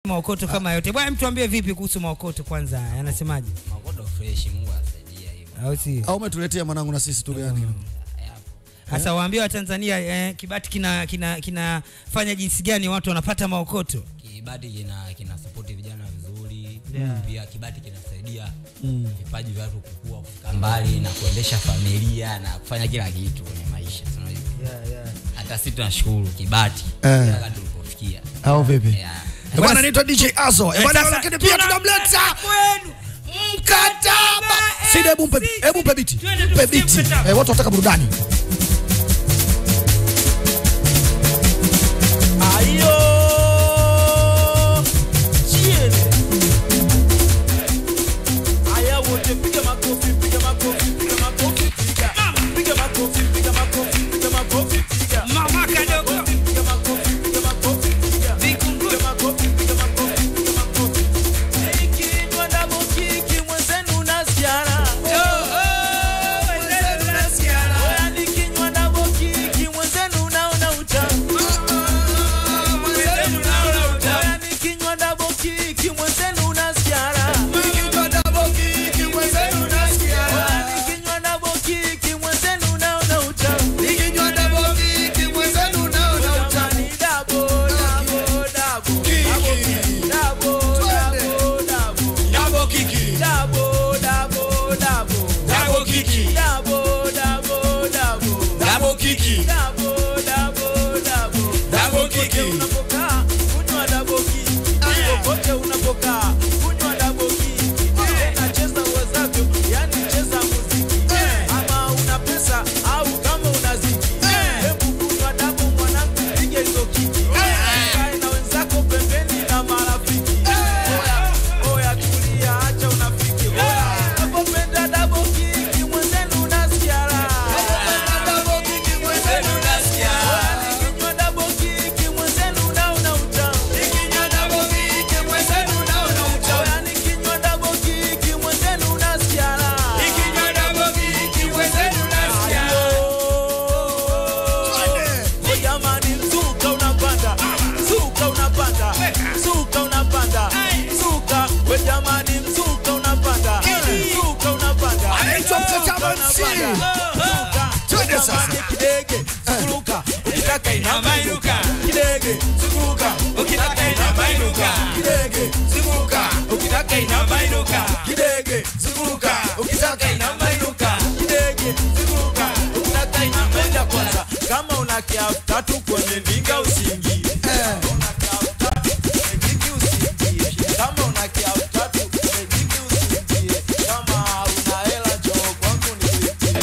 maokoto kama yote bwana mtu ambie vipi kuhusu maokoto kwanza anasemaje makoto fresh mungu asaidia hivyo au si au umetuletea mwanangu na sisi tu gani sasa waambie watanzania eh, kibati kina kina kinafanya jinsi gani watu wanapata maokoto kibati kina kina support vijana vizuri Yeah. pia kibati kinasaidia Mm. vipaji vya watu kukua kufika mbali na kuendesha familia na kufanya kila kitu kwenye maisha si unajua? hata sisi tunashukuru kibati Eh. mpaka tulipofikia au vipi yeah. Eh, bwana naitwa DJ Azo Eh, bwana sasa, lakini pia tunamleta kwenu mkataba sida hebu mpe hebu mpe biti Twende mpe tusikie biti mkataba. eh, watu wataka burudani Ayo! Chiele! Aya wote piga makofi, piga makofi, piga makofi, piga. Piga makofi, piga makofi, piga makofi, piga. mama kadogo Piga makofi, piga makofi, piga. Piga makofi, piga makofi, piga makofi. Ikinywa double kick, mwenzenu nasiara. Oya, nikinywa double kick, mwenzenu naona utamu. Oya, nikinywa double kick, mwenzenu nasiara. Oya, nikinywa double kick, mwenzenu naona utamu. Jamani, double, double, double. Double, double, double. Double, double, double. Double, double, double. Double, double, double. Popote unapokaa, kunywa double kick. Popote unapokaa, kunywa double kick. Tena cheza uwezavyo, yani cheza muziki. Ama una pesa au kama una ziki. Hebu kunywa double mwanangu, piga hizo kiki. Kae na wenzako pembeni na marafiki. Oya, oya tulia, acha unafiki. Oya, unapopenda double kick, mwenzenu unasikia raha. Oya, nikinywa double kick, mwenzenu naona utamu. Oya, nikinywa double kick, mwenzenu unasikia raha. Oh, jamani, mzuka unapanda, mzuka unapanda, mzuka unapanda, mzuka. We jamani, mzuka unapanda, mzuka unapanda, Anaitwa Mkataba mzuka MC. unapanda, mzuka. Twende We sasa. jamani, kidege, zunguruka, ukitaka inamainuka. Kidege, zunguruka, ukitaka inamainuka. Kidege, zunguruka, ukitaka inamainuka. Kidege, zunguruka, ukitaka inamainuka. Kidege, zunguruka, ukitaka inamainuka. Kwanza, kama una kiafu tatu kwenye ndinga usiingie. Una kiafu tatu kwenye ndingi usiingie. Kama una kiafu tatu kwenye ndingi usiingie. Kama una hela njoo kwangu nilipie.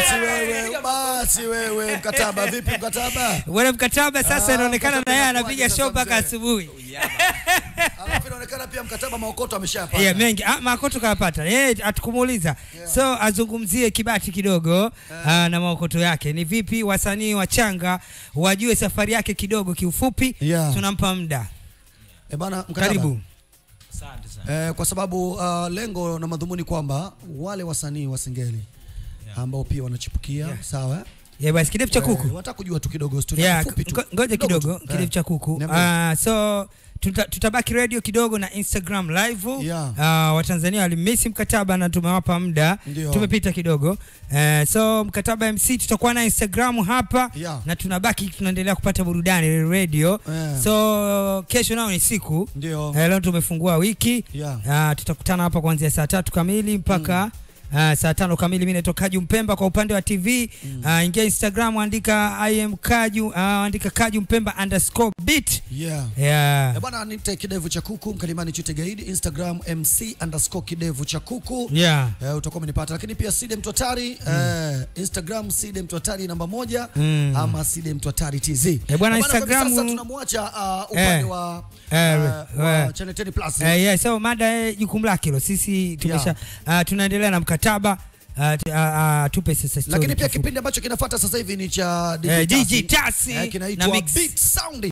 basi wewe basi wewe mkataba vipi mkataba Bwana mkataba sasa Ah, inaonekana mkataba na yeye inakuwaje anapiga sasa show mpaka mzee? asubuhi. alafu inaonekana pia mkataba maokoto ameshapata Yeah, mengi ah, makoto kayapata yeye hatukumuuliza so azungumzie kibati kidogo ah, na maokoto yake ni vipi wasanii wachanga wajue safari yake kidogo kiufupi Yeah. tunampa muda Eh, bana mkataba karibu Asante sana. Eh, kwa sababu uh, lengo na madhumuni kwamba wale wasanii wa Singeli ambao pia wanachipukia sawa yeah, basi kidevu cha kuku Eh, wataka kujua tu kidogo story yeah, fupi tu. ngo- ngoja Kidogo kidogo tu. kidevu Eh. cha kuku Niambie. Ah, so tuta, tutabaki radio kidogo na instagram live Yeah. Ah, watanzania walimisi mkataba na tumewapa muda Ndio. tumepita kidogo Eh, so mkataba mc tutakuwa na instagram hapa Yeah. na tunabaki tunaendelea kupata burudani radio Eh. so kesho nao ni siku Ndio. Eh, leo tumefungua wiki Yeah. Ah, tutakutana hapa kuanzia saa tatu kamili mpaka ah, saa tano kamili. Mimi naitwa Kaju Mpemba kwa upande wa TV. Ah, ingia Instagram andika I am Kaju, ah, andika Kaju Mpemba underscore beat. Yeah. Yeah. Eh, bwana nite kidevu cha kuku mkalimani chute gaidi Instagram MC underscore kidevu cha kuku Yeah. Eh, utakuwa umenipata lakini pia Side Mtotari eh, Instagram Side Mtotari namba moja Mm. ama Side Mtotari TZ. Eh, bwana, Eh, kwa hivi Instagram- sasa tunamwacha uh, upande Eh. wa, Eh, uh, wa eh. Channel 10 Plus. Eh, yeah, so mada eh, jukumu lake hilo. Sisi tumesha ah, tunaendelea na mkataba ah, t- ah, ah, tupe sasa story Lakini pia kifupi. kipindi ambacho kinafuata sasa hivi ni cha Eh, DJ DJ Tasi eh, na kinaitwa Mix. Beat Sound.